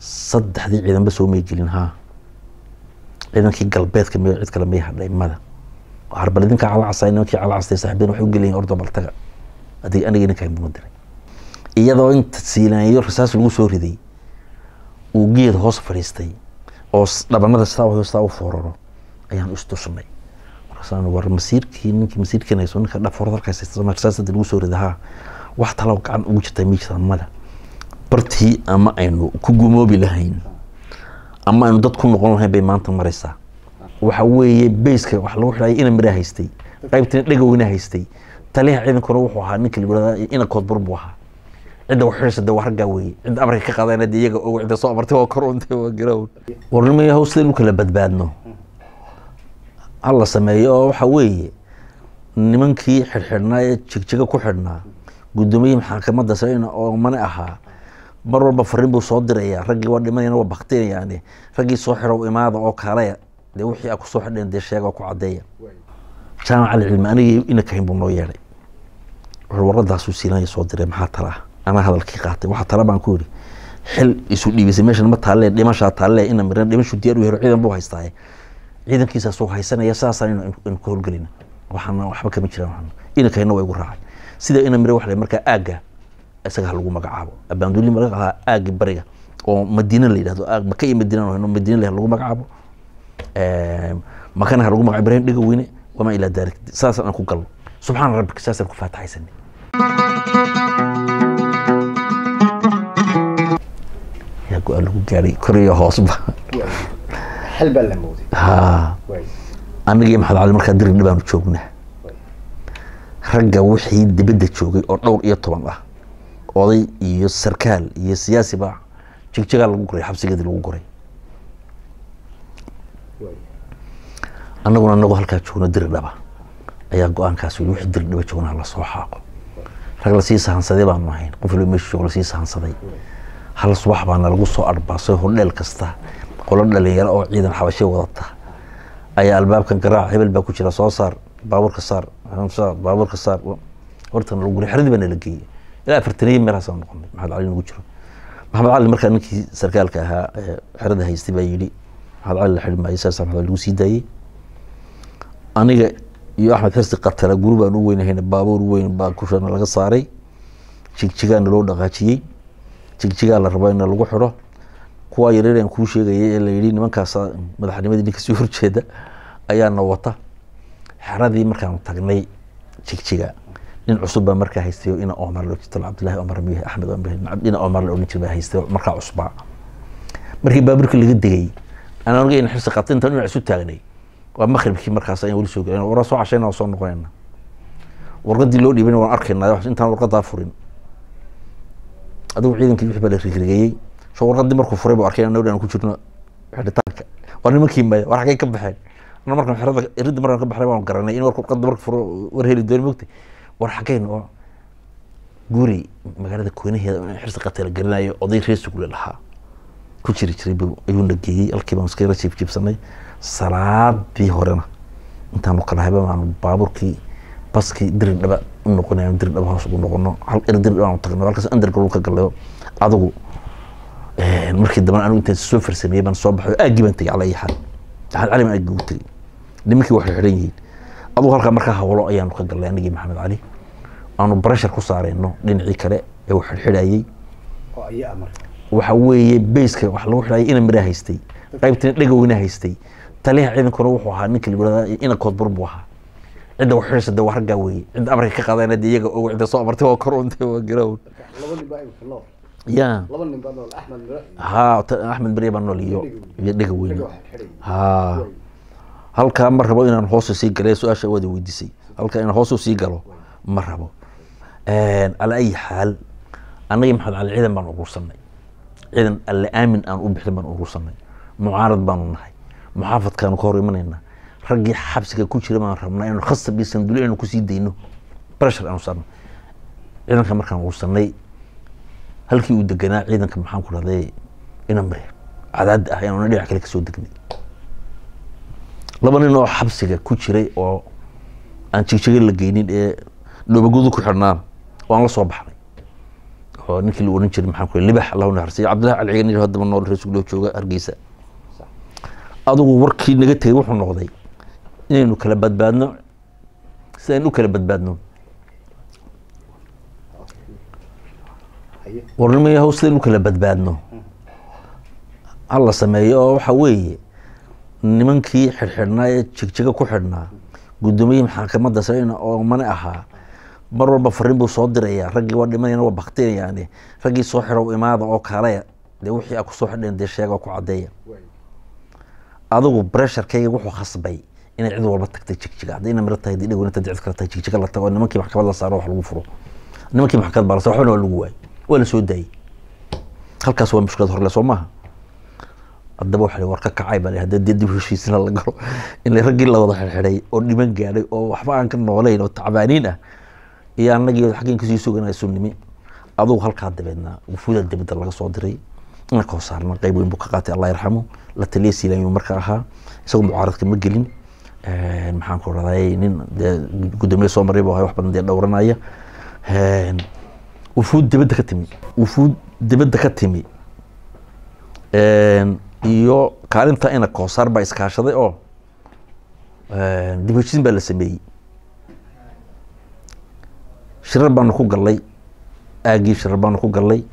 saddexdii ciidanba soo may gelin haa ciidankii galbeedka miyo cid kale may hadhay mada harbal idinka calacasay nimankii calacastay saaxiibeen waxay u gelayin ordo baltaga adig aniga idinka buma diray iyadoo inta siilaanyo rasaas lagu soo riday uu geed hoos fadhiistay oo dhabanada sidaa u sidaa u fooraro ayaan istushnay markaasaan war masiirkii ninkii masiirkiin hayso ninka dhafoorada halkaas rasaasada lagu soo riday haa wax talo gacan ugu jirta ma jirtaan mada bartii ama aynu ku gumoobi lahayn ama aynu dad ku noqon lahayn bay maanta maraysaa waxa weeye bayska wax lagu xidhaya ina miraa haystay qaybtina dhegowina haystay taliyaha ciidankuna wuxuu ahaa ninka la ina koodbur buu ahaa cidda wax xidhaysa dee waa raggaa weeye cidda amarka ka qaadayna dee iyaga ogo cidda soo amartay waa kor untay waa garown warnimaya haw sidaynu kala badbaadno hala sameeyo oo waxa weeye nimankii xidhxidhnaa ee jigjiga ku xidhnaa guddoomiye maxkamadda sarena oo mane ahaa mar walba fariin buu soo diraya raggii waa dhimanayana waa baktinayaan raggii soo xidhow imaada oo kale dee wixii a kusoo xidheen dee sheega oo ku caddeeya jaamac alcilmi anigii ina kahin buu noo yeedhay wuxuu warqadaasuu siilanaya soo diray maxaa tala ah anaa hadalkii qaatay waxaa tala baan ku yidhi xil isu dhiibisay meeshan ma taalle dhimashaa taalle ina miran dhimashu diyaar u helo ciidan buu haystaaye ciidankiisaasuu haysanaya saasaan inu ka howlgelina waxaana waxba kama jiraan ina kahina waa igu raacay sida ina mira wax markaa aagga isaga ha lagu magacaabo abaanduli laga ahaa aaggi bariga oo madiina la yidhahdo aag maka iyo madiina hayno madiina la lagu magacaabo makana ha lagu magacaabo ibrahim dhiga weyne wamaa ilaa daalik saasaan aan ku galno subxaana rabbika saasaan ku faataxaysanay yaa go-aan lagu gaadhay kor iyo hoosba xal baa la mooday ha anigii maxamed cali markaa dirig dhibaanu joognaa ragga wixii dibadda joogay oo dhowr iyo toban ah oday iyo sarkaal iyo siyaasi baa jigjigaa lagu guray xabsigeedii lagu guray annaguna anagoo halkaa joogno diri dhaba ayaa go-aankaas yii wixii diri dhaba joogna hala soo xaaqo rag lasii sahansaday baanu ahayn qof walba meeshu joogo lasii sahansaday hal subax baana lagu soo arbaasay hodheel kasta qolo dhalinyaro oo ciidan xabashay wadata ayaa albaabkan garaac hebel baa ku jira soo saar baabuurka saar saar baabuurka saar hortan lagu guray xeradii baa nala geeyey ilaa afartaniyo meelahaasaan noqonay maxamed cali nagu jiro maxamed cali markaa ninkii sarkaalka ahaa xerada haystay baa yidhi maxamed cali la xidhi maayo saasa maxamed lagu sii daayey aniga iyo axmed xirsi qatala guri baan u weynahayna baabuur weyn baa kushana laga saaray jigjigaana loo dhaqaajiyey jigjigaa la rabaa in lagu xidho kuwaa yareer aan kuu sheegayay ee la yidhi nimankaas madaxnimadii ninka sii horjeeda ayaana wata xeradii markaanu tagnay jigjiga nin cusub baa markaa haystay ina omar loo jirto cabdillahi omar miye axmed ina omar la odhan jir baa haystay markaa cusbaa markii baabuurkii laga degay aan aniga in xirsi qabtay intaan dhinac isu taagnay waa makribkii markaas ayaan weli soo gelin waraa soo cashayna waa soo noqonayna warqadii loo dhiibana waan arkaynaa intaan warqadaa furin adigu ciidankii wixii baa la rigrigeeyey soo warqadii markuu furay buu arkay annagu aan ku jirno xidhitaanka waa nimankii maya war xaggay ka baxeen ana markaan xerada iridda markaan ka baxnay waan garanay in warqadda marka furo war heli dooni mogtay war xaggeyn oo guri magaalada koonaheeda in xirsi qatala gelinayo oday reer sugle lahaa ku jiri jiray buu ayuuna geeyey halkii baan iskala jiib jiibsanay salaadii horena intaanu kala hayba baanu baabuurkii baskii diri dhaba u noqonay diri dhaba hoos ugu noqono hal er diri dhaba aanu tagno halkaas underground ka galayo adigu markii dambe anigu intaan soo farsameeyey baan soo baxay aaggii baan tegay cala iyo xaal maxamed cali baan aaggii u tegey nimankii wax xidhan yihiin adugu halkaa markaa hawlo ayaanu ka galnay anigii maxamed cali aanu barashar ku saareyno dhinacii kale ee uu xidhxidhayey oo ayaa marka waxa weeye bayska wax lagu xidhaya ina miraa haystay qaybtina dhegowina haystay taliyaha ciidankuna wuxuu ahaa ninka la ina koodbur buu ahaa cidda wax xidhaysa dee waa raggaa weeye cidda amarka ka qaadayna dee iyaga ogo cidda soo amartay waa kor untay waa garown laba nin baa imika nool ya laba nin baa nool axmed miro ha ta- axmed beriya baa nool iyo iyo dhega weyne Dhega wax xidhay. ha halkaa ma rabo inaan hoosu sii gale su-aasha waada weydiisay halkaa inaan hoosu sii galo ma rabo calaa ayi xaal annagii maxamed cali ciidan baan urursanay ciidan alle aamin aan u bixin baan urursanay mucaarad baanu nahay muxaafadkaanu ka hor imanaynaa raggii xabsiga ku jira baan rabnaa inanu khasab iyo sanduli inanu kusii dayno breshar aanu saarno ciidanka markaan urursanay halkii uu deganaa ciidanka maxaan ku dhahday inamre cadaad ah inaanu dhinac kale kasoo degnay laba nin oo xabsiga ku jiray oo aan jigjiga la geynin ee dhoobagudu ku xidhnaan waan la soo baxnay oo ninkii la oran jiray maxaan ku libax allahu naxarsiyo cabdillahi cali cigan haddaba nool reer sugloo jooga hargeysa sax adigu warkii naga tegey wuxuu noqday inaynu kala badbaadno si aynu u kala badbaadno haye warnimaya haw sidaynu u kala badbaadno hala sameeyo oo waxa weeye nimankii xidhxidhnaa ee jigjiga ku xidhnaa guddoomiyihii maxkamadda sarena oo mane ahaa mar walba fariin buu soo dirayaa raggii waa dhimanayana waa baktinayaane raggii soo xidhow imaada oo kale dee wixii a kusoo xidheen dee sheega oo ku caddeeya waay adigu bresharkayga wuxuu khasbay inay cid walba tagtay jigjiga hadday ina miro tahay dii dhawna cid kale tahay jigjiga la tago nimankii maxkamad la saaro wax lagu furo nimankii maxkamad baa la saaro waxbana waa lagu waayay waa la soo daayey halkaas waa mushkilad horle soo maaha haddaba waxa la war ka kacay baa la hadda dee dib u heshiisna la galo in raggii la wada xidhxidhay oo dhiman gaadhay oo waxba aan ka noolayn oo tacbaaniin ah iyo annagii xaggeen kasii suganaya sunnimi adugu halkaa dabeedna wufuuda dibadda laga soo diray ina koo saarna qayb weyn buu ka qaatay allah yarxamu la taliya siilaayuu marka ahaa isagoo mucaaradka ma gelin maxaan ku raday nin dee guddoomiye soo maray buu ahay wax badan dee dhowranaya wufuud dibadda ka timi wufuud dibadda ka timi iyo kaalinta ina koosaar baa iskaashaday oo dib heshiisin baa la sameeyey shirar baanu ku gallay aagii shirar baanu ku gallay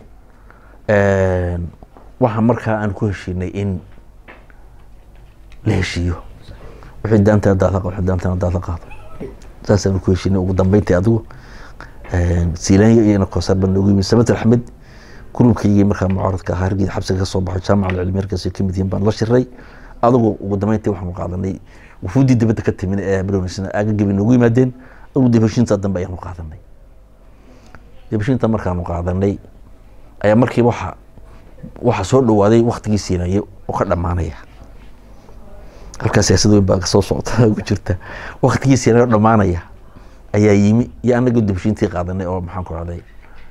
waxa markaa aan ku heshiinay in la heshiiyo wixii daantana daada wixii daantana daada qaado saasaanu ku heshiinay ugu dambeyntii adigu siilaanya iyo ina koosaar baa noogu yimid samat axmed gurubkaygii markaa mucaaradka ahaa hargeysa xabsiga ka soo baxo jaamaca alcilmi markaas ka mid yihiin baan la shiray adigu ugu dambeyntii waxaanu qaadanay wufuuddii dibadda ka timin ee bilownisna aagagii bay noogu yimaadeen adigu dib heshiinta dambe ayaanu qaadanay dib heshiinta markaanu qaadanay ayaa markiiba waxa waxa soo dhawaaday waktigii siinaya oo ka dhammaanaya halkaa siyaasad weyn baa kasoo socota ugu jirta waktigii siinaya oo dhammaanaya ayaa yimi iyo anagii dib heshiintii qaadanay oo maxaan ku rahday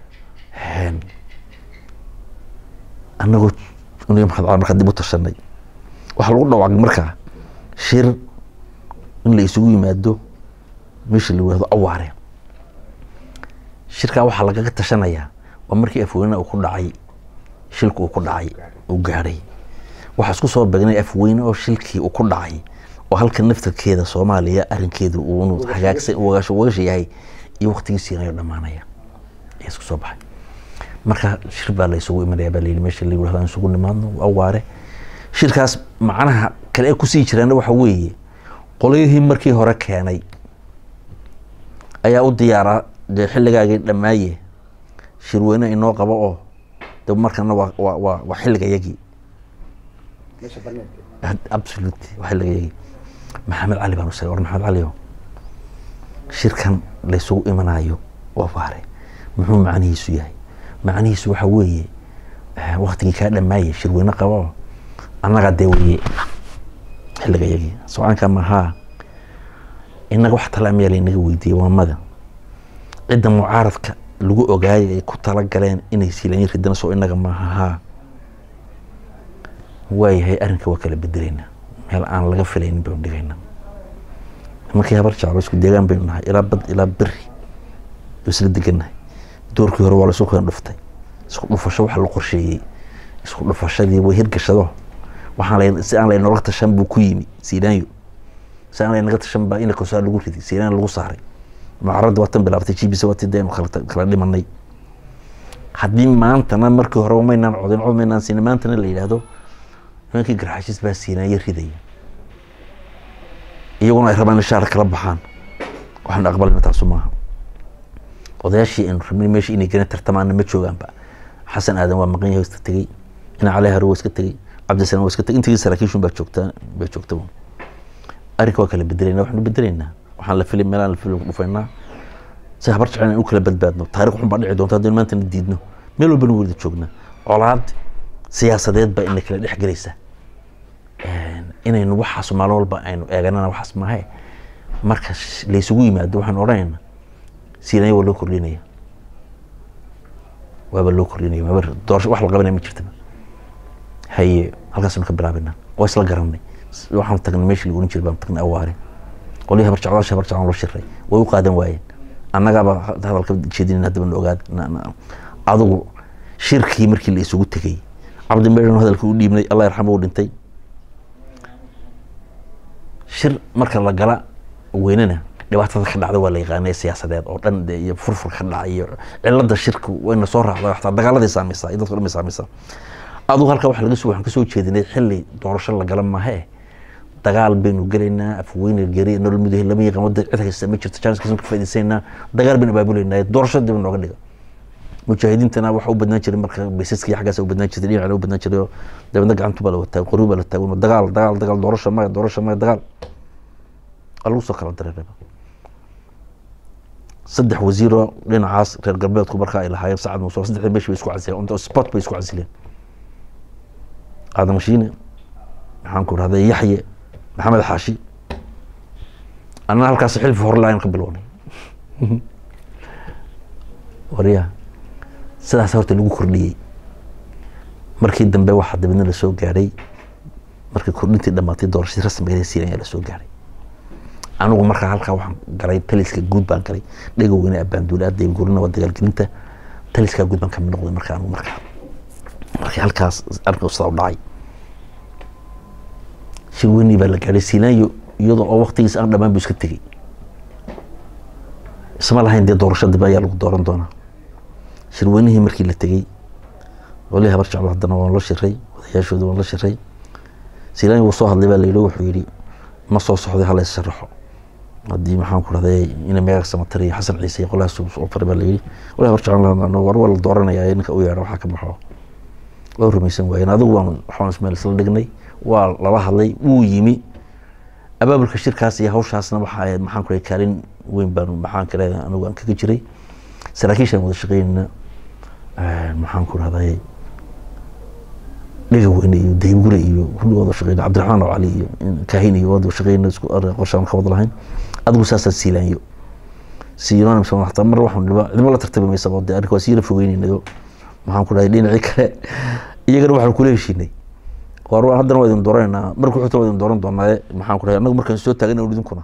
anagoo uniga maxamed cali markaa dib u tashanay waxaa lagu dhawaaqay markaa shir in la isugu yimaado meesha la yihahdo awaare shirkaa waxaa lagaga tashanayaa waa markii afweynaha uu ku dhacay shilka uu ku dhacay uu gaadhay waxaa isku soo begnay afweyne oo shilkii uu ku dhacay oo halka naftarkeeda soomaaliya arrinkeedu uu hagaagsan wagasha yahay iyo waktigii siinayo dhammaanaya ayaa isku soo baxay marka shir baa la isugu imanaya baa layidhi meesha la yihahdo aan isugu nimaadno awaare shirkaas macnaha kale ee kusii jiraana waxa weeye qolyihii markii hore keenay ayaa u diyaaraa dee xilligaagii dhammaaye shirweyne inoo qabo oo de markana waa waa waa waa xilliga yagii meesha baneedka absolute waa xilliga yagii maxamed cali baan u sheegay war maxamed cali o shirkan laysugu imanayo waa waare muxuu macnihiisu yahay macnihiisu waxa weeye waktigii kaa dhammaaye shirweyne qaba oo annagaa dee weye xilliga yagii socaanka mahaa inaga wax talaamiyaa laynaga weydiiyey waamada cidda mucaaradka lagu ogaayay ay ku talagaleen inay siilayin ridana soo inaga maaha haa waayahay arrinka waa kala bedelaynaa meel aan laga filaynin baynu dhigaynaa markii habar jeclo isku deegaan baynu nahay ilaa bad ilaa beri oo isla degannahay doorkii hore waa la isu keen dhuftay isku dhufasho waxa la qorsheeyey isku dhufashadii way hirgashado waxaan la si aan laynooga tashan buu ku yimi siilaanyo si aan laynaga tashan baa ina kosaa lagu riday siilaan lagu saaray mucaradda waatan bilaabtay gbc waati daynu kala kala dhimanay haddii maantana markii hore maynaan codin cod maynaan siinin maantana la yidhaahdo nimankii garxashis baa siinaaya ridaya iyaguna ay rabaan in shaar kala baxaan waxaan aqbalina taasu maaha odayaashii aynu rabnay meesha inay gana tartamaana ma joogaanba xasan aadan waa maqan yahay iska tegey ina cali haro waa iska tegey cabdisalaan waa iska tegey intigii saraakiishun baa joogtaa baa joogta arrinka waa kala bedelayna waxaanu bedelaynaa waxaan la filay meelaan la filay dhufaynaa si habar jecel in u kala badbaadno taariikh xun baa dhici doonta haddaynu maantana diidno meel walbana wada joognaa colaad siyaasadeed baa ina kala dhex gelaysa inaynu waxaas maalin walba aynu eeganana waxaas maahe marka laysugu yimaado waxaanu odhanayna siinaya waa loo kordhinaya waaba loo kordhinaya waaba doorasho wax la qabanaya ma jirtaba haye halkaasanu ka bilaabayna waa isla garanay waxaanu tagnay meeshii lagu oran jiray baanu tagnay awaare qolihii habar jeclaasha habar jeclaan loo shiray way u qaadan waayeen annagaaba hadalka jeedinin haddaba na ogaad adigu shirkii markii la isugu tegey cabdi meydhan hadalka u dhiibnay allah yarxamo u dhintay shir marka la gala weynana dhibaatada ka dhacda waa la yaqaanay siyaasadeed oo dhan de iyo furfur ka dhaca iyo cilada shirku wayna soo raacda xataa dagaaladii saameysaa iyo dadka dhan bay saameysaa adugu halkaa waxa laga soo waxaan kasoo jeedinay xilli doorasho la gala maahe dagaal baynu gelaynaa afweyne geri nolol mudahe lama yaqaan wadda cid haysta ma jirto janskaas ka faa'iidaysanaa dagaal baynu abaabuleynaa doorasho dib nooga dhiga mujaahidiintana waxa u badnaan jiray marka baysaskii xaggaas u badnaan jirtay dhinacana u badnaan jiray oo dabeedna gacantu baa la wataa qori baa la taagan dagaal dagaal dagaal doorasho maya doorasho maya dagaal waa lagu soo kala dareeraba saddex wasiiroo dhinacaas reer galbeedku markaa ay lahaayeen sacad muuse saddexda meeshi bay isku casileen unta sport bay isku casileen aadan mashiine maxaan ku rahday yaxye maxamed xaashi annana halkaas xilfi horlaan ka bilownay warya sidaas horta lagu kordhiyey markii dambe waxaa dabeedna lasoo gaadhay markii kordhintii dhamaatay doorashadii rasmigeeda siin ayaa lasoo gaadhay anigu markaa halkaa waxaan galay taliska guud baan galay dhega weyne abaanduule adeeb gurina waa dagaalgelinta taliskaa guud baan kamid noqday marka anigu markaa markii halkaas arrinka sidaa u dhacay shir weynii baa la gaadhay sinaayo iyadoo oo waktigiis aan dhamaan buu iska tegey isma lahayn dee doorasho dambe ayaa lagu dooran doonaa shir weynihii markii la tegey wali habar jeclo haddana waan la shiray odayaashooda waan la shiray sinaayo wuu soo hadlay baa la yidhi wuxuu yidhi ma soo socday hala is sharaxo haddii maxaan ku rahday ina meegaag samatar iyo xasan ciise iyo qolahaas soo faray baa la yidhi wali habar jeclo war waa la dooranayaa ninka u yeedha waxaa ka baxo waa rumaysan waayeen adigu waan waxaan ismeel isla dhignay waa lala hadlay wuu yimi abaabulka shirkaas iyo hawshaasna waxa ahayd maxaan ku kaalin weyn baan maxaan kale anigu aan kaga jiray saraakiishaan wada shaqeynayna maxaan ku rahday dhega weyne iyo daybgure iyo kulli wada shaqeyna cabdiraxmaan oo cali iyo kaahin iyo wada shaqeyna isku qorshaan ka wada lahayn adigu saasaan siilaanyo siilona hataa mar waxaan dhiba cidma la tartami maysa oo dee arrinka waa siila fogeynaynayo maxaan ku dhahay dhinacii kale iyagana waxaan kula heshiinay war haddana waa idin dooranayna marka xigta waa idin dooran doonaaye maxaan ku dhahay annagu markaan soo taagana idinkuna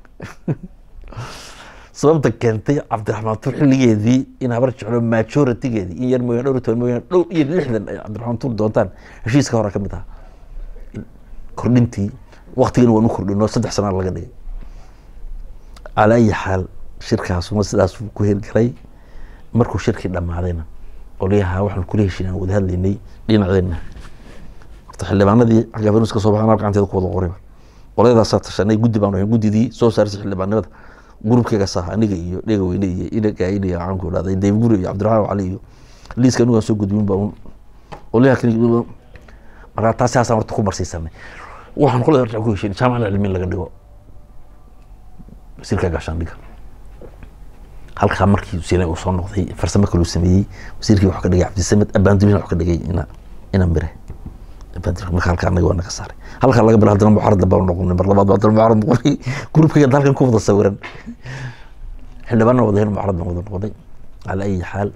sababta keentay cabdiraxmaan tuur xilligeedii in habar jeclo majoritigeedii in yar mooyaan dhowr iyo toban mooyaan dhowr iyo lixdan ay cabdiraxmaan tuur doontaan heshiiska hore ka mid aha kordhintii waktigana waan u kordhino saddex sana laga dhigay calaa ayi xaal shirkaasuma sidaas ku hirgalay markuu shirkii dhammaadayna qolyaha waxaan kula heshiin aan wada hadlaynay dhinaceenna horta xildhibaanadii xagga venus ka soo baxaan hal gacanteeda ku wada qoriba qolyadaasaa tashanay guddi baan ahayn guddidii soo saarisay xildhibaanimada gurubkayga saha aniga iyo dhega weyne iyo inagain iyo waxaan ku dhahday dayb guri iyo cabdiraxmaan cali iyo liiska anigu aan soo gudbin baa qolyaha kale markaa taasi haasaan horta ku marsiisanay waxaan qolada horta ku heshiin jaamacada cilmiin laga dhigo wasiirka gaashaandhiga halkaa markii sina uu soo noqday farsamo kaluu sameeyey wasiirkii wuxuu ka dhigay cabdisamed abaandulina wuxuu ka dhigay ina ina mire abaandul marka halkaa anaga waa naga saaray halkaa laga bilo haddana mucaarada baan noqonay mar labaad haddana mucaarad noqonay grupkayga halkan ku wada sawiran xildhibaanna wada heen mucaarad baan wada noqonay cala ayi xaal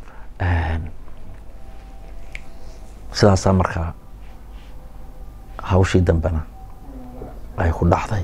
sidaasaa markaa hawshii dambena ay ku dhacday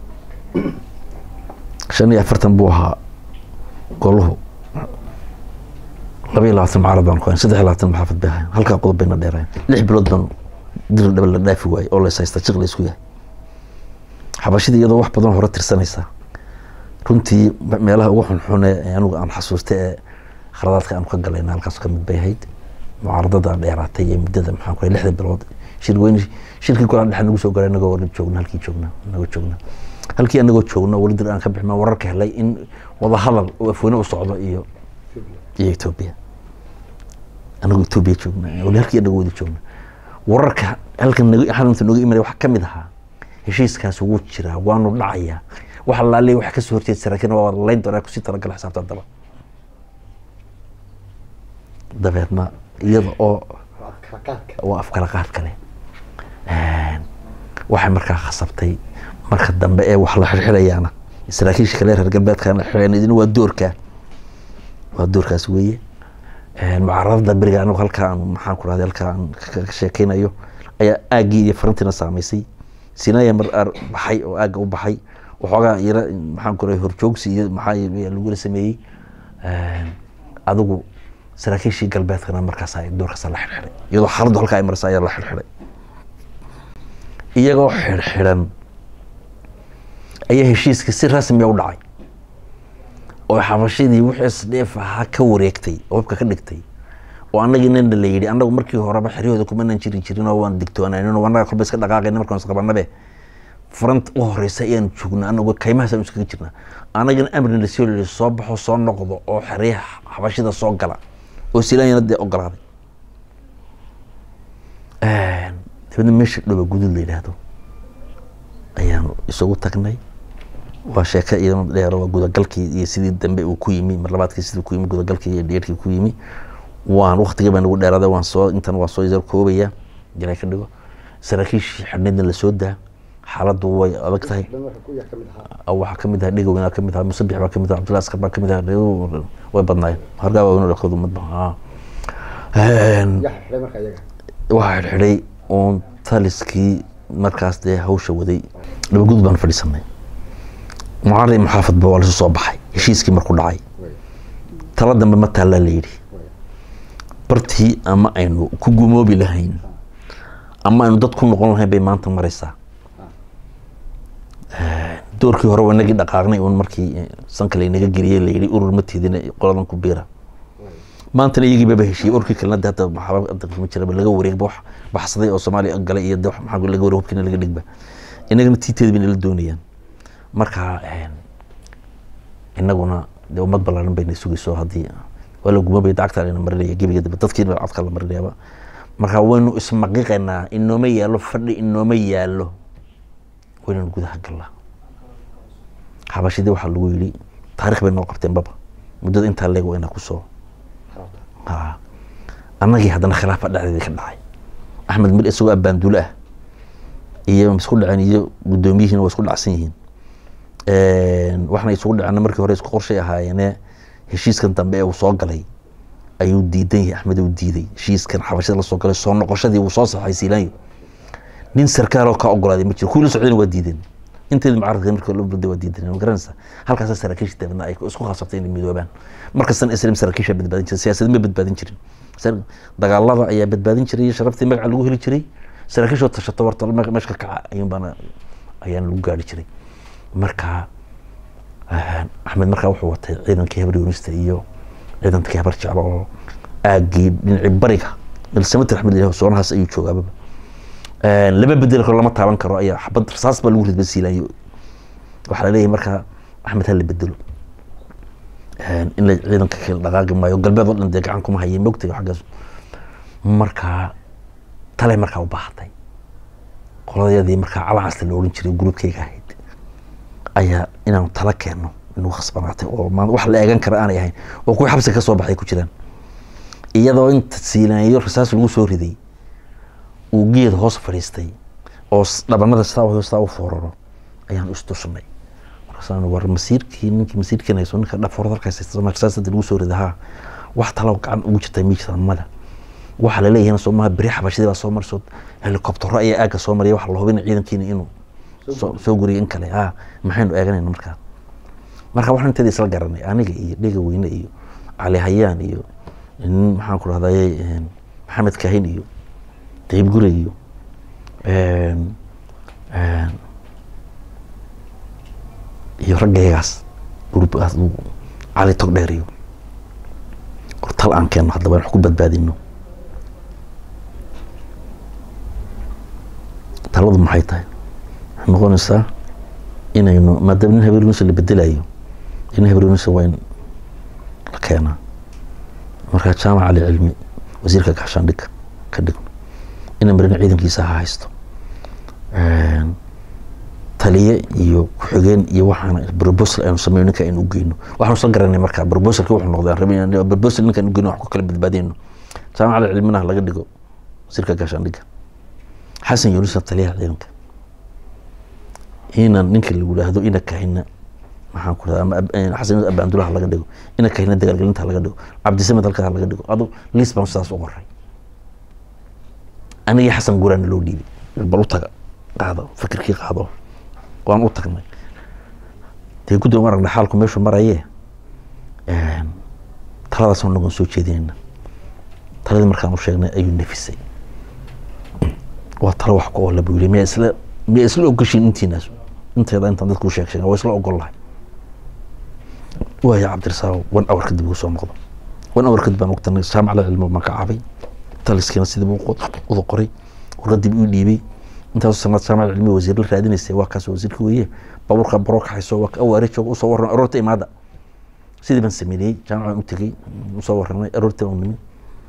shan iyo afartan buu ahaa goluhu laba iyo labaatan mucaarad baan ku hayn saddex iyo labaatan maxaafad bay ahayn halkaa qodob bayna dheerayn lix bilood baan dil dhaba la dhaafi waayey oo lays haysta jiq la isku yahay xabashida iyadoo wax badan hore tirsanaysa runtii meelaha ugu xunxune ee anigu aan xasuusta ee khaladaadka aan ka galayna halkaas ka mid bay ahayd mucaaradada dheeraatay ee muddada maxaan ku lixda bilood shir weyn shirkii kulan dhexe nagu soo galay anagoo wali joogna halkii joogna anagoo joogna halkii anagoo joogna wali dir aan ka bixma wararka helay in wada hadal oo afweyne u socdo iyo iyo etoobiya anagoo etoobiya joogna wali halkii anagoo wada joogna wararka halkan xalinta nooga imanaya waxaa ka mid ahaa heshiiskaas wuu jiraa waanu dhacayaa wax allaale waxa kasoo horjeed saraakiin waa wada layn doonaa kusii talagala xisaabta daba dabeedna iyada oo waa afkala qaad kale waxay markaa khasabtay marka dambe ee wax la xirxirayaana saraakiisha kale reer galbeedkana xireen idina waa doorkaa waa doorkaas weeye mucaaradada beriga anigu halkaa aan maxaan ku rahday halkaa aan ka sheekeynayo ayaa aaggii iyo farantiina saamaysay sinaya mar aar baxay oo aagga u baxay waxoogaa yara maxaan ku rahay horjoogsi iyo maxaa lagula sameeyey adigu saraakiishii galbeedkana markaas ay doorkaasa la xidhxidhay iyadoo xaaladdu halkaa ay maraysa ayaa la xidhxidhay iyagoo xidhxidhan ayaa heshiiskii si rasmiya u dhacay oo xabashadii wixii isdheef ahaa ka wareegtay oo hubka ka dhigtay oo annagiinana la yidhi annagu markii horeba xeryahooda kumanan jiri jirin oo waan digtoonaanin oo annaga kolba iska dhaqaaqayna markaan isqabanabe front u horeysa ayaanu joognaa anagu kaymahaas aanu iskaga jirnaa annagana amrina lasoo lili soo baxo soo noqdo oo xeryaha xabashida soo gala oo silaanyana dee ogolaaday dabeedna meesha dhoba gudud la yidhaahdo ayaanu isugu tagnay waa sheeke iyadana dheer waa gudagalkii iyo sidii dambe uu ku yimi mar labaadkii sidii ku yimi gudagalkii iyo dheerkii ku yimi waan waktigii baa nagu dheeraaday waan soo intan waan soo yar koobaya jiray ka dhigo saraakiishii xidhneedna lasoo daa xaaladdu way adag tahay dhan waxa ku yaa ka mid ahaa waxaa kamid ahaa dhegowna kamid ahaa musabix baa kamid ahaa cabdullahi askar baa kamid ahaa way badnaayeen hargaa waa dhaqoodu madba yaa xidhay marka iyaga waxaa xidhxidhay uun taliskii markaas dee hawsha waday dhabagud baan fadhiisanay mucari muxaafadba waa lasu soo baxay heshiiskii markuu dhacay way tala dambe ma taallaa la yidhi way bartii ama aynu ku gumoobi lahayn ama aynu dad ku noqon lahayn bay maanta maraysaa doorkii hore waa inagii dhaqaaqnay uun markii eh, sanka laynaga geliyey la yidhi urur ma tiidina qoladan ku biira maantana iyagii baba heshiiyey urkii kalena de hadda maxaba hadda ma jiraba laga wareegba wax baxsaday oo soomaaliya galay iyo de wax maxaa laga wareeg hubkiina laga dhigba inagana tiiteeda bayna la doonayaan marka eh, inaguna de ummad ballaaran bayna sugayso haddii waa la gumabay dacagta layna marinaya gebiga dambe dadkiina codka la marinayaaba marka waynu ismaqiqaynaa inooma yaallo fadhi inooma yaallo waynanu gudaha galnaa xabashidii waxaa lagu yidhi taarikh bay noo qabteen baba muddada intaa leeg waa inaa kusoo xarabta ha annagii haddana khilaafa dhexdeedii ka dhacay axmed mir isagoo abbaandulo ah iyo isku dhaceen iyo guddoomiyihiina waa isku dhacsan yihiin waxna isugu dhaceen markii hore isku qorshay ahaayeene heshiiskan dambe ee uu soo galay ayuu diidan yahay axmed uu diiday heshiiskan xabashada la soo galay soo noqoshadii uu soo saxay siilaanyo nin sarkaaloo ka ogolaaday ma jiro kuwii la socdayna waa diideen inteedii mucaaradka markii loo burday waa diideen ma garanaysa halkaasa saraakiisha dabeedna ay isku khasabtay inay midoobaan markastan islam saraakiisha badbaadin jiray siyaasad ma badbaadin jirin Sar- dagaalada ayaa badbaadin jiray iyo sharaftii magaca lagu heli jiray saraakiishoo tashato warta me- meesha ka kaca ayuun baana ayaan lagu gaari jiray marka ah, axmed markaa wuxuu watay ciidankii habar yunista iyo ciidankii habar jeclo oo aagii dhinacii bariga milsamatir axmed ilaah soonahaas ayuu joogaababa lama bedeli karo lama taaban karo ayaa xabad rasaas baa lagu ridba siilayo waxaa laleeyahay markaa axmed ha la bedelo in la ciidanka kale dhaqaaqi maayo galbeed oo dhan dee gacan kuma hayeen mogtayo xaggaas markaa talay markaa u baahatay qoladayadii markaa calacasta la oran jiray gruubkayga ahayd ayaa inaanu tala keenno inuu khasbanaatay oo ma wax la eegan kara aanay ahayn oo kuwii xabsiga ka soo baxay ku jiraan iyadoo inta siilaanyo rasaas lagu soo riday uu geed hoos fadhiistay oo s- dhabanada sidaa u sidaa u fooraro ayaan istusnay markaasaan war masiirkii ninkii masiirkiina hayso ninka dhafoorad halkaas haysta Soomaaliya rasaas hadda lagu soo riday haa wax talo gacan ugu jirta ma jirtaa mada waxaa la leeyahay soomaha beri xabashadii baa soo marso helikobtero ayaa aagga soo maraya waxa la hubina ciidankiina inuu soo soo guriyo in kale ah maxaynu eeganayna markaa marka waxaan inteeda isla garanay aniga iyo dhega weyne iyo cali hayaan iyo nin maxaan ku rahdaye maxamed kahin iyo dayib gure iyo een, een, iyo raggaygaas gruubkaas uu cali tog dheer iyo war tal aan keenno haddaba wax ku badbaadino taladu maxay tahay waxay noqonaysaa inaynu maadaama nin habeeniisa la bedelayo in habeeniisa waa in la keenaa markaa jaamac cali cilmi wasiirka gaxshaandhig ka dhigno ina marina ciidankiisa ha haysto Een, taliye iyo ku-xigeen iyo waxaana proposal aynu sameyno ninka aynu ugeyno waxaanu soo garanay markaa proposalki wuxuu noqday aan rabay inaan- proposal ninka aynu ugeyno wax ku kala badbaadayno jaamac cali cilminaha laga dhigo wasiirka gaashaandhigga xasan yunusa taliyaha ciidanka inan ninka lagu yidhaahdo ina kahina maxaan ku rahda ama ab- eh, xasan yunus abaandulaha laga dhigo ina kahina dagaalgelinta laga dhigo cabdisamed halkaa laga dhigo adu lis baan sidaas u qoray anigii xasan guraana loo dhiibay bal u taga qaado fikirkii qaado waan u tagnay dee guddoon aragna xaalku meeshuu maraye taladaasoo nagoon soo jeedinayna taladii markaan u sheegnay ayuu nafisay waa talo wax ku oola buu yiri miyaa isla miyaa isla ogoshiin intiinaas inteeda intaan dadku u sheeg sheegan waa isla ogol lahay waaya cabdirasaaq wan awar kadib ugu soo noqdo wan awar kadib baan ogtanay jaamacada cilmi baan ka cabay taliskiina sidii buu uda qoray warqadii buu dhiibay intaasoo sanad jaamacada cilmi wasiir la raadinaysay waa kaas wasiirka weeye baabuurka baro kaxayso waa awaare jooga usoo warran aroorta imaada sidii baan sameeyey jaamacaan u tegey usoo warramay aroorta baan nimi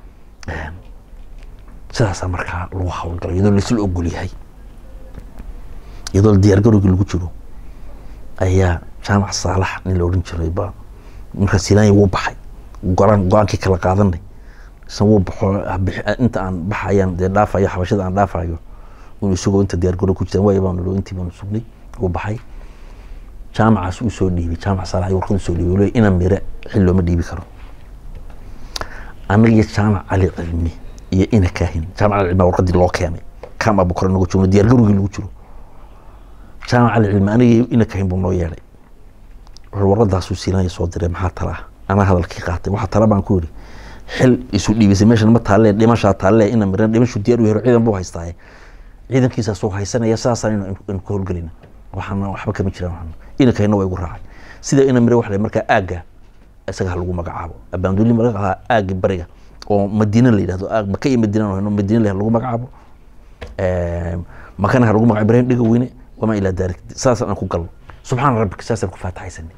sidaasaa markaa lagu hawlgalay iyadoo laisla ogol yahay iyadoo diyaargarowgii lagu jiro ayaa jaamac saalax nin la odhan jiray ba markaa silaanya wuu baxay go-aan go-aankii kala qaadanay isan wuu baxo inta aan baxayaan dee dhaafayo xabashada aan dhaafayo inu isagoo inta diyaargarow ku jiraan waaya baanu intii baanu sugnay wuu baxay jaamacaas uu soo dhiibay jaamac saalax warqad usoo dhiibay waliba ina mire xil looma dhiibi karo anaga iyo jaamac cali cilmi iyo ina kaahin jaamac cali cilmi warqadii loo keenay kaam abukar nagu joogno diyaargarowgii lagu jiro jaamac cali cilmi aniga iyo ina kaahin buu noo yeedhay warqadaasuu siilanya soo diray maxaa tala ah anaa hadalkii qaatay waxaa tala baan ku yidhi xil isu dhiibisay meeshan ma taalle dhimashaa taalle ina miran dhimashu diyaar u hero ciidan buu haystaaye ciidankiisaasuu haysanaya saasaan inu ka howlgelina waxaana waxba kama jiraan waxaana ina kahina waa igu raacay sida ina mire waxa markaa aagga isaga ha lagu magacaabo abaanduuli magacaha aaggi bariga oo madiina la yidhahdo aag maka iyo madiina hayno madiina la lagu magacaabo makana ha lagu magacaabo ibrahim dhiga weyne wamaa ilaa daalik saasaan aan ku galno subxaana rabbika saasaan ku faataxaysanay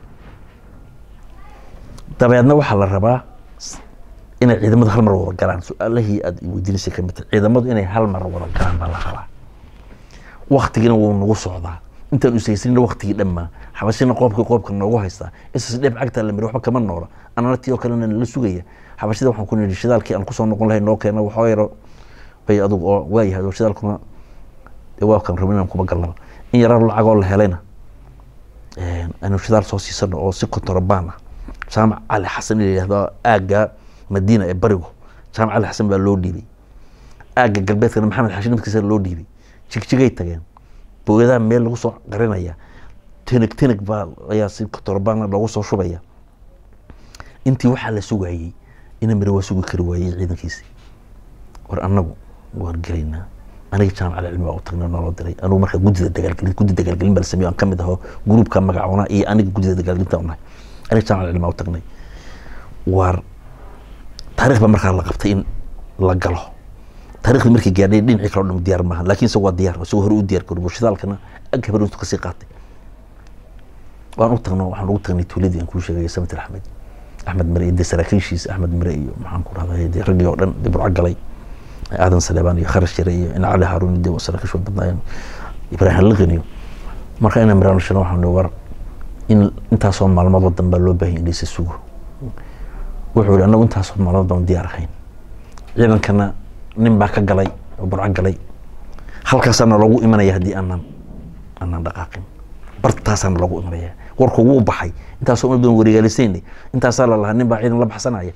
dabeedna waxaa la rabaa inay ciidamadu hal mar wada galaan su-aalahii aad weydiinaysay kamid tahay ciidamadu inay hal mar wada galaan baa la rabaa waktigina wuu nagu socdaa intaan usaysanina waktigii dhammaa xabashina qoobkii qoobka noogu haystaa isas dheeb cagtaa la miri waxba kama noola anana tii oo kalena nala sugaya xabashida waxaan ku nidhi shidaalkii aan kusoo noqon lahay noo keena waxoo yaro bay adugu oo waayahay oo shidaalkuna dee waa kan rabin inaan kuma galnaba in yaraa lacagoo la helayna aynu shidaal soo siisano oo si kontorobaan ah jaamac cali xasan in la yidhahdo aagga madiina ee barigu jaamac cali xasan baa loo dhiibay aagga galbeedkana maxamed xashi nafkiisa loo dhiibay jigjigay tageen booyadaha meel lagu soo qarinaya teneg teneg baa ayaa si kontorobaan loogu soo shubaya intii waxaa la sugayey ina mire waa sugi kari waayey ciidankiisi war annagu waan gelaynaa aniga jaamac cilmi baa u tagnay naloo diray anugu marka guddida dagaalgelin guddi dagaalgelin baa la sameeyo aan ka mid aho gruubka magacoona iyo aniga guddida dagaalgelinta u nahay aniga jaamac cilmi baa u tagnay waar taarikh baa markaa la qabtay in la galo taarikhdi markii gaadhay dhinacii kale o dham diyaar maaha laakiin isagu waa diyaar isagoo hore u diyaar garobo shidaalkana ag habar intu kasii qaatay waan u tagno waxaan ugu tagnay tuuladii aan kuu sheegay samit axmed axmed mire iyo dee saraakiishiisa axmed mire iyo maxaan ku rahday dee raggii oo dhan dee burco galay aadan saleebaan iyo kharash jare iyo in cali haaruun dee saraakiishu badnaayeen ibraahim liqin iyo marka ina miraan shana waxaan war in intaasoo maalmood wadan baa loo baahan in laysa sugo wuxuu yihi anagu intaasoo maalmood baan diyaar ahayn ciidankana nin baa ka galay oo burco galay halkaasaana loogu imanaya haddii aanan aanan dhaqaaqin bartaasaana loogu imanaya warku wuu baxay intaasoo uma badan wareegaalisaynay intaasaa la lahaa nin baa ciidan la baxsanaya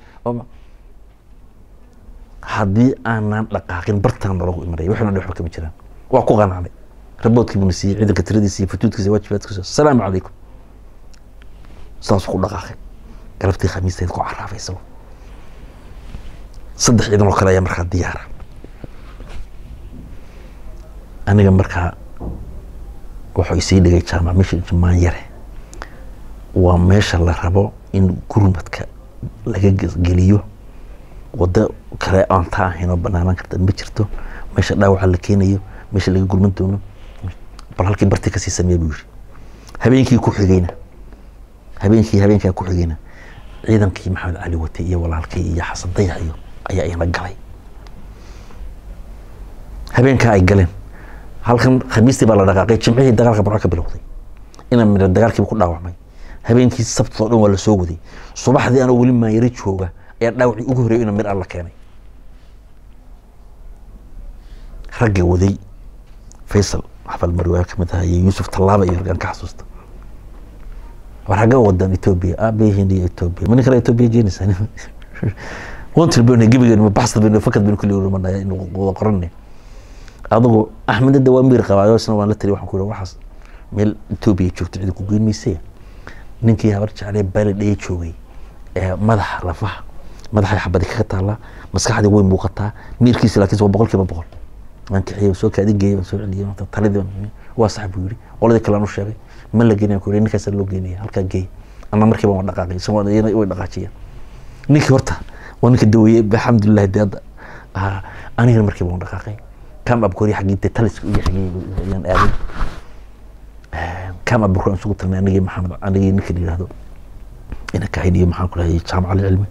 haddii aanan dhaqaaqin bartaana loogu imanaya waxna dhi waxba kama jiraan waa ku qanacday raboodkii buna siiyey ciidanka tiradiisa iyo futuudkiisa waajibaadkiisa asalaamu calaykum saasuu ku dhaqaaqay galabtii khamiisteed ku caraafay isagu saddex ciidan oo kale ayaa markaa diyaara aniga markaa wuxuu isii dhigay jaamac meesha jamaan yare waa meesha la rabo in gurmadka laga geliyo wado kale aan taa ahaynoo banaanaan karta ma jirto meesha dhaawaca la keenayo meesha laga gurman doono bal halkii barti kasii sameeya buu yiri habeenkii ku xigayna habeenkii habeenkaa ku xigayna ciidankii maxamed cali wate iyo walaalkii iyo xasan dayax iyo ayaa ina galay habeenkaa ay galeen halkan khamiistii baa la dhaqaaqay jimcihii dagaalka burco ka bilowday ina midha dagaalkiiba ku dhaawacmay habeenkii sabtoo dhan waa la soo waday subaxdii anoo weli maayaro jooga ayaa dhaawacii ugu horeeyo ina mir alla keenay ragga waday faysal xafal marwaa kamid aha iyo yuusuf tallaaba iyo raggaan ka xasuusta war xagga wadan etoobiya aabayahin iyo etoobiya ma nin kale etoobiya jeenaysaa wantil baynu gebigeenu ma baxsad baynu fakad baynu kulli urumanaya inu wada qoranay adigu axmed hadda waa miir qabaayo isna waan la taliy waxaan ku yidhi waxaas meel etoobiya joogto cidi ku geyn maysee ninkii habar jeclee baalidhaya joogay ee madaxa lafaha madaxay xabadi kaga taallaa maskaxdii way muuqataa miirkiisa laakiin waa boqol kiiba boqol waan kiciyey soo kaadi geeyey waan soo celiyey taladii waa sax buu yidhi qoladii kale aan u sheegay ma la geenaya ku yidhi ninkaasaa loo geenaya halkaa geey ama markiiba waan dhaqaaqay isagoo way dhaqaajiyeen ninkii horta waa ninka daweeyey alxamdulilah dee hadda anigana markiiba waan dhaqaaqay kam abkori xaggii dee taliska iyo xaggii ayaan aaday kam abkori aan isugu tagnay anigii maxamed anigii ninka la yidhahdo ina kahayn iyo maxaan ku dhahay jaamac alcilmi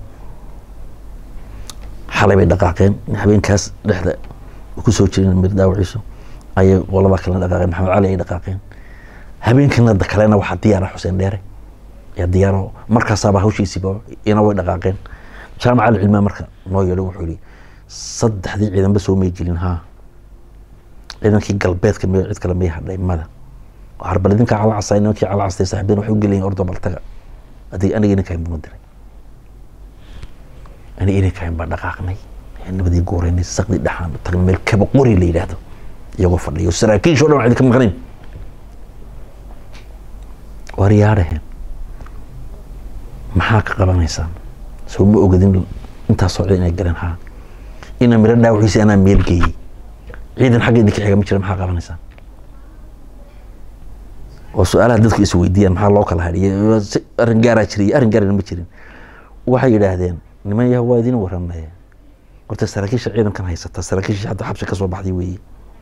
xalay bay dhaqaaqeen habeenkaas dhexda kusoo jireen mir dhaawaciisu ayay qoladaa kalena dhaqaaqeen maxamed cali ay dhaqaaqeen habeenkan kalena waxaa diyaara xuseen dheere yaa diyaaro markaasaaba hawshiisiiba ina way dhaqaaqeen jaamac alcilmiga marka noo yeedho wuxuu yihi saddexdii ciidanba soo may gelin haa ciidankii galbeedka m cid kale may hadhay mada harbal idinkaa cala casay nimankii cala castay saaxiibeen waxay u gelayin ordo baltaga adig aniga ininkahayn buu diray aniga ininkahayn baa dhaqaaqnay nabadii gooreynay saqdi dhexaan tagnay meel kaba qori la yidhaahdo iyagoo fadhiyo saraakiisho dhan waxay ka maqnayn war yaadhaheen maxaa ka qabanaysaan soo ma ogadin intaasoo cid inay galeen haa ina miro dhaawaciisa anaa meel geeyey ciidan xagga idinka xiga ma jira maxaa qabanaysaan oo su-aalaha dadku is weydiiyaan maxaa loo kala hadhiyay arrin gaaraa jiray arrin gaarana ma jirin waxay yidhaahdeen niman yaha waa idin waranaya horta saraakiisha ciidankan haysata saraakiisha hadda xabsi kasoo baxday weeye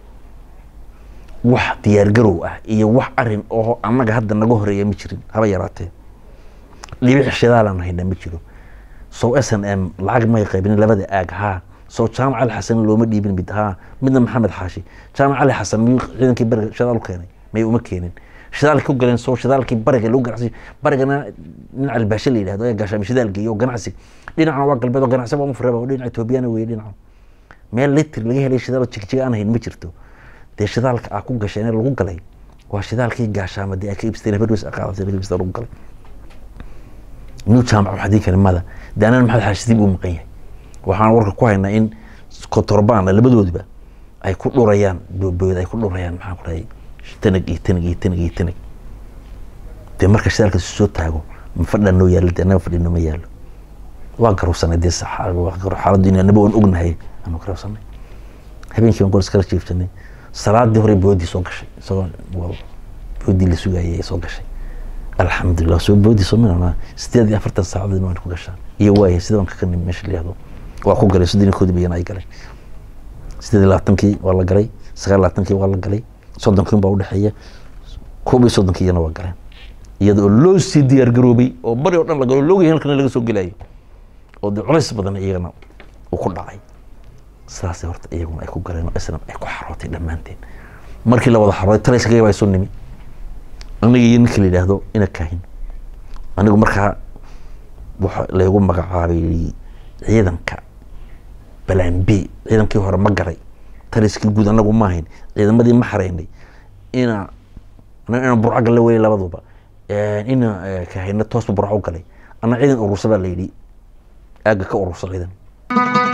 wax diyaargarow ah iyo wax arin oo annaga hadda naga horeeya ma jirin haba yaraatee dhibic shidaalaan hayna ma jiro sow s n m lacag may qaybin labada aag haa soo jaamac ali xasan looma dhiibin mid haa midna maxamed xaashi jaamac ali xasan miyuu ciidankii bariga shidaal u keenay may uma keenin shidaalka u galeen soo shidaalkii bariga lagu ganacsi barigana dhinaca albaashe la yidhahdo ee gaashaami shidaal geeyo oo ganacsi dhinacna waa galbeed oo ganacsi waa mufreba oo dhinaca etoobiyana weeye dhinaca meel litr laga helay shidaal jigjiga aan hayn ma jirto dee shidaalka aa ku gasheen ee lagu galay waa shidaalkii gaashaama dee aa ka ibsteen habarweys aqaadatay laga ibsteen lagu galay new jaamac waxaa diin kara mada dee anana maxamed xaashisiib uu maqan yahay waxaan warka ku haynaa in kotorbaan labadoodiba ay ku dhurayaan boobooda ay ku dhurayaan maxaan ku dhahay tanag iyo tanag iyo tanag iyo tanag dee marka shidaalka soo taago ma fadhaa noo yaalo dee annaga fadhino ma yaalo waa garowsanay dee xaaladdu in anaba waan ognahay aanu garowsanay habeenkii baan goor iskala jiifsanay salaadii hore boodii soo gashay isagoo boodii la sugayay ay soo gashay alxamdulilah soo boodii soo minana sideed iyo afartan saacadood waan ku gashaa iyo waaya sida waan ka nimi meesha la yihahdo waa ku galay soddon iyo koodii bayana ay galay sideed iyo labaatankii waa la galay sagaal iyo labaatankii waa la galay soddonkii baa udhexeeya koob iyo soddonkii iyana waa galeen iyada oo loo sii diyaar garoobay oo bari oo dhan la galo loogayahay halkana laga soo gelayo oo dee culays badan iyagana uu ku dhacay sidaasay horta iyaguna ay ku galeen oo islam ay ku xarootay dhammaanteen markii la wada xarooday talayskagaba ay soo nimi aniga iyo ninka la yidhaahdo ina kaahin anigu markaa waxa laygu magacaabay ciidanka balaan b ciidankii hore ma garay taliskii guud anagu ma ahayn ciidamadii ma xareynay ina ina burco galle weye labaduba ina kahayna toosba burco u galay ana ciidan urursa baa la yidhi aagga ka urursa ciidan